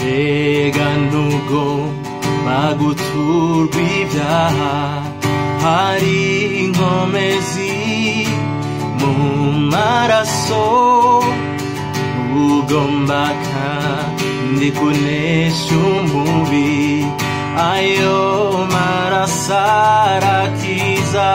mbega nubwo baguturwa ibyaha hari inkomezi mu maraso ugomba kandi kunesha umubi ayo maraso arakiza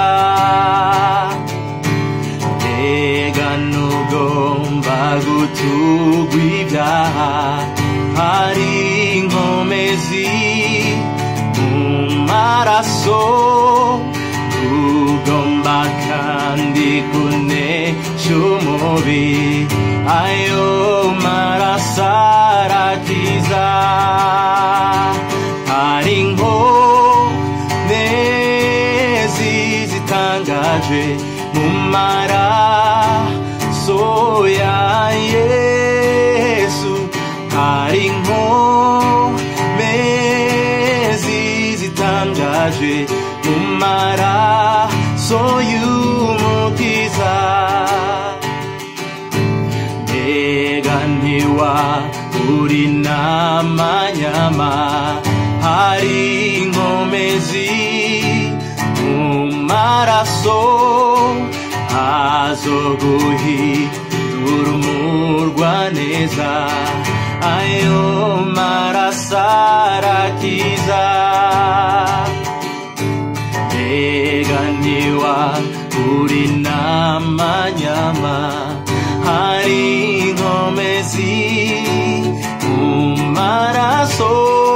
mbega nugomba guturwa ibyaha hari inkomezi mu maraso ugomba kandi kunesha umubi ayo maraso arakiza hari inkomezi zitangaje mu maraso ya yesu hari inkomezi zitangaje mu maraso y'umukiza mbega ntiwa uri n'amanyama hari inkomezi mu maraso azoguhindura umurwa neza ayo maraso arakiza mbega ntiwa uri n'amanyama hari inkomezi mu maraso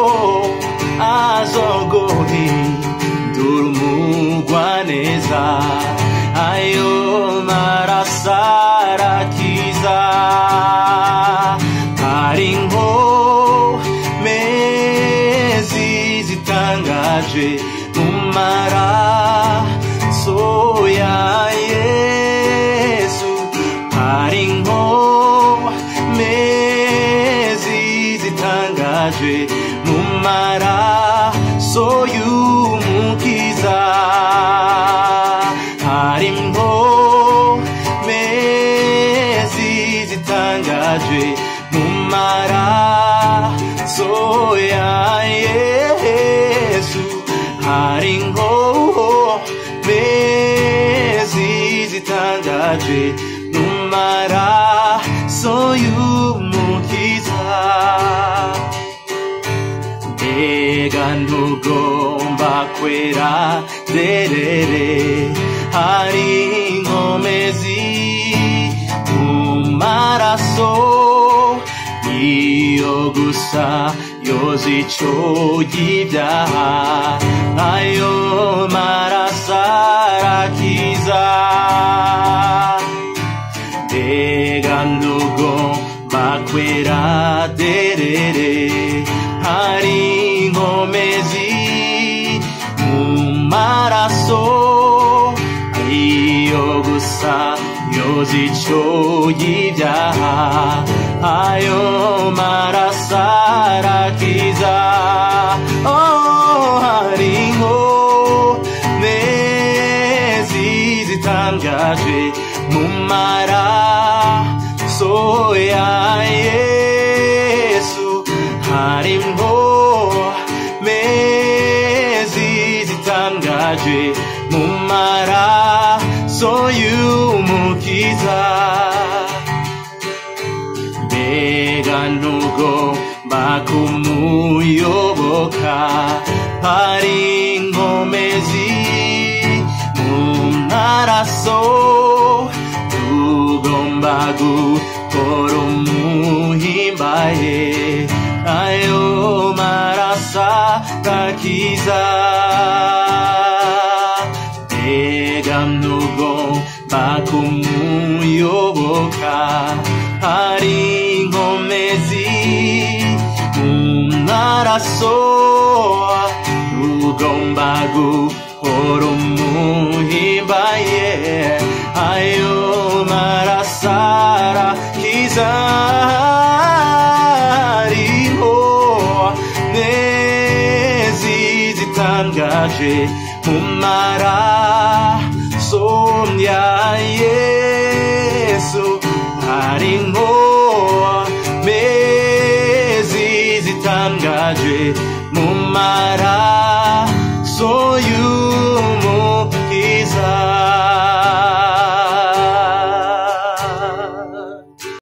azoguhindura umurwa neza ayo maraso arakiza hari inkomezi zitangaje mu maraso ya yesu hari inkomezi zitangaje mu maraso y'umukiza hari inkomezi zitangaje mu maraso ya yesu hari inkomezi zitangaje mu maraso y'umukiza mbega ntugomba kwera derere hari inkomezi mu maraso iyo gusa yoza ico y'ibyaha ayo maraso arakiza mbega ntugomba kwera derere hari inkomezi mu maraso iyo gusa yoza ico y'ibyaha ayo maraso arakiza oh, hari inkomezi zitangaje mu maraso ya yesu hari inkomezi zitangaje mu maraso y'umukiza mbega ntugomba kumuyoboka hari inkomezi mu maraso tugomba gukora umuhimbaye ayo maraso gakiza mbega ntugomba kumuyoboka hari inkomezi mu maraso ugomba guhora umuhimbaye ayo maraso arakiza hariho nezi zitangaje mu maraso ya yesu hari inkomezi mu maraso y'u